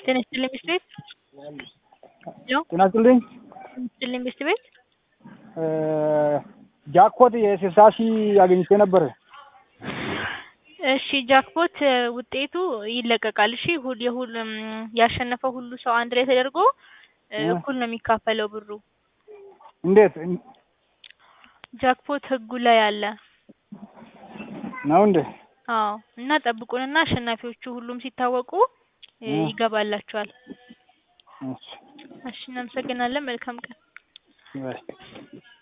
ጤና ይስጥልኝ ሚስት ቤት ሄሎ ጤና ይስጥልኝ። ጤና ይስጥልኝ ሚስት ቤት ጃክፖት የስልሳ ሺህ አግኝቼ ነበር። እሺ ጃክፖት ውጤቱ ይለቀቃል። እሺ ሁል የሁሉም ያሸነፈው ሁሉ ሰው አንድ ላይ ተደርጎ እኩል ነው የሚካፈለው ብሩ። እንዴት ጃክፖት ህጉ ላይ አለ። ነው እንዴ? አዎ እና ጠብቁንና አሸናፊዎቹ ሁሉም ሲታወቁ ይገባላችኋል። እሺ እሺ እናመሰግናለን። መልካም ቀን። ባይ